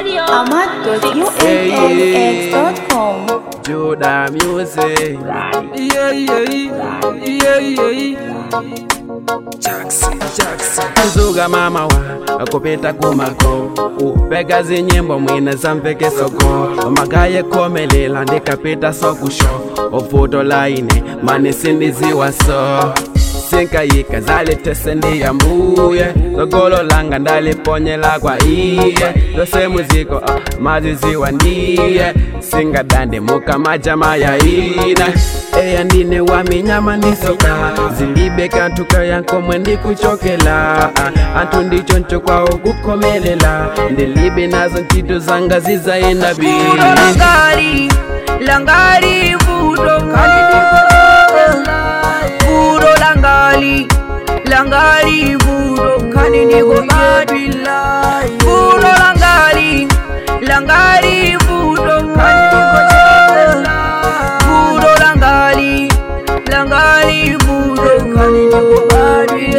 ahmad.unlx.com. Judah music. Yeah, yeah, yeah, yeah. Jackson, Jackson. kuzuga mama wa kupita kumako upega zinyimbo mwine zamveke soko magaye komelela ndikapita sokusho ovuto laine manisindiziwa so sinkayika zalitese ndiyambuye logolo langa ndaliponyela kwa iye lose muziko ah, maziziwa ndiye singadande muka majama ya ina eya ndine waminyama ndisoka zilibe kantu kayankomwe ndikuchokela ah, antu ndichoncho kwawo kukomelela ndilibe nazo ntito zanga zizaenda bili Vudo langali, langali vudo Vudo langali, langali vudo kani niko badi Vudo langali, langali vudo kani niko Vudo langali, langali vudo kani niko badi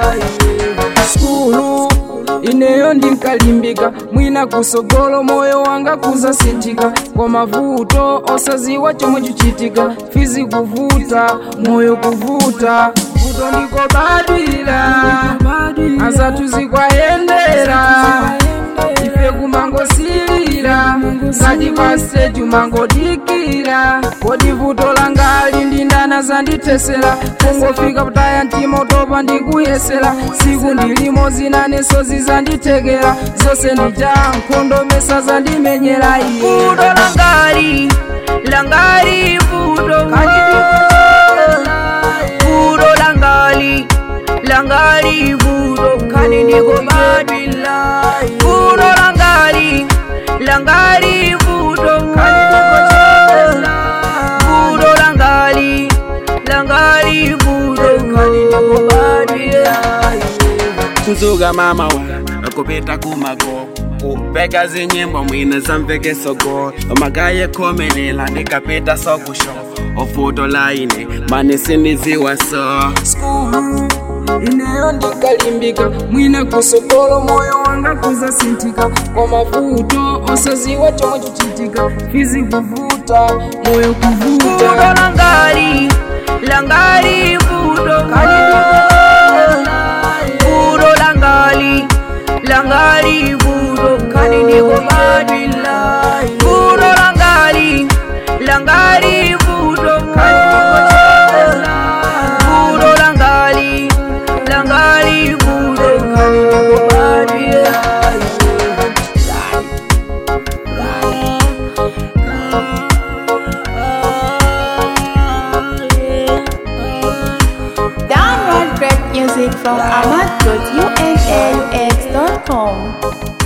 skulu ineyo ndinkalimbika mwina kusogolo moyo wanga kuzasinthika kwa mavuto osaziwa chomwe chuchitika fizi kuvuta moyo kuvuta vuto ndiko badwira azatu zikwayendera ife kumangosilira ngati paseju mangodikira kodi vuto langali ndindana zandithesera kungofika kutaya mtima utopa ndikuyesera siku ndilimo zinaneso zizanditekera zonse ndija nkhondo mesa zandimenyera iye Vudo langali, langali vudo Vudo langali, langali vudo kani niko badi Vudo langali, langali vudo kani niko Vudo langali, langali vudo kani niko badi kuzuga mama wa kupita kumako upega zinyimbo mwine zamveke soko magaye komelela ndikapita sokusho ofuto laine manisindiziwa so skulu ineyo ndikalimbika mwina kusogolo moyo wanga kuzasinthika kwa mavuto osaziwa chomwe chuchitika fizi kuvuta moyo Vudo kuvuta langali, langali vudo Vudo langali, langali vudo kani niko badi Vudo langali, langali vudo kani niko Vudo langali, langali vudo kani niko badi Download great music from ahmad.unlx.com.